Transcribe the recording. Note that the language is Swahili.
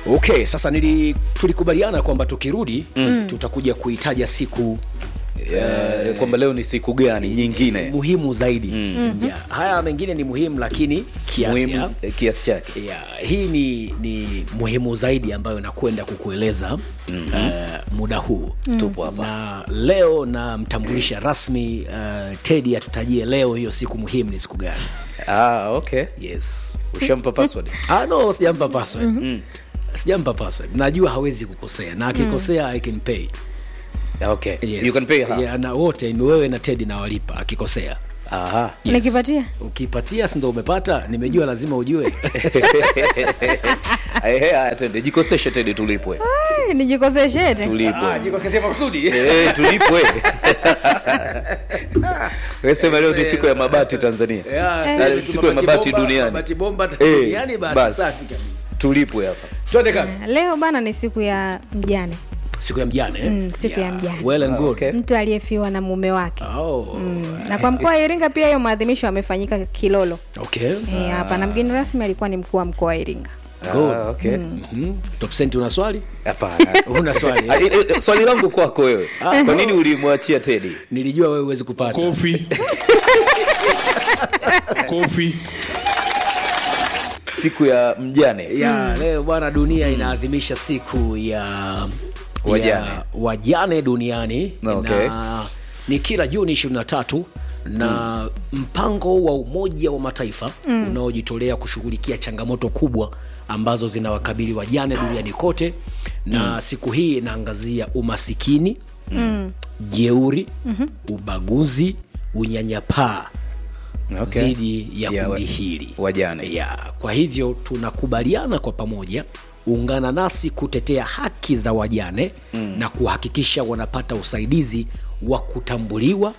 okay sasa nili tulikubaliana kwamba tukirudi mm. tutakuja kuitaja siku Eh, kwamba leo ni siku gani nyingine muhimu zaidi mm. yeah. haya mengine ni muhimu lakini kiasi ya- muhimu eh, kiasi chake yeah, hii ni, ni muhimu zaidi ambayo nakwenda kukueleza mm-hmm. uh, muda huu tupo hapa na leo namtambulisha rasmi uh, tedi atutajie leo hiyo siku muhimu ni siku gani ah, okay yes ushampa password ah, no sijampa password mm-hmm. sijampa password najua hawezi kukosea na akikosea i can pay Ah, okay yes. you can pay her yeah, na wote ni wewe na tedi nawalipa akikosea aha Yes. nikipatia ukipatia sindo umepata nimejua lazima ujue Ehe, haya twende jikoseshe tende tulipwe Ai, nijikoseshete tulipwe jikosesia makusudi Eh, tulipwe Wewe sema leo ni siku ya mabati tanzania Yeah, Eh, sasa siku ya mabati bomba- duniani. mabati bomba Eh, duniani basi basi. safi kabisa tulipwe hapa twende kazi leo bana ni siku ya mjane siku ya mjane eh? Mm, siku ya mjane. well and Ah, good okay. mtu aliyefiwa na mume wake oh. na kwa mkoa wa iringa pia hiyo maadhimisho yamefanyika kilolo okay Eh, hapa na mgeni rasmi alikuwa ni mkuu wa mkoa wa iringa Good. Ah, okay Mhm. top senti una swali hapana una swali Ah, eh, eh, swali langu kwako wewe kwa nini ulimwachia tedi nilijua wewe huwezi kupata Kofi. Kofi. siku ya mjane ya leo bwana dunia inaadhimisha siku ya Wajane. ya wajane duniani Okay. na ni kila juni 23 na mpango wa umoja wa mataifa unaojitolea kushughulikia changamoto kubwa ambazo zinawakabili wajane duniani kote na siku hii inaangazia umasikini jeuri ubaguzi unyanyapaa Okay. dhidi ya Ya wa- kundi hili wajane. ya kwa hivyo tunakubaliana kwa pamoja ungana nasi kutetea haki za wajane mm. na kuhakikisha wanapata usaidizi wa kutambuliwa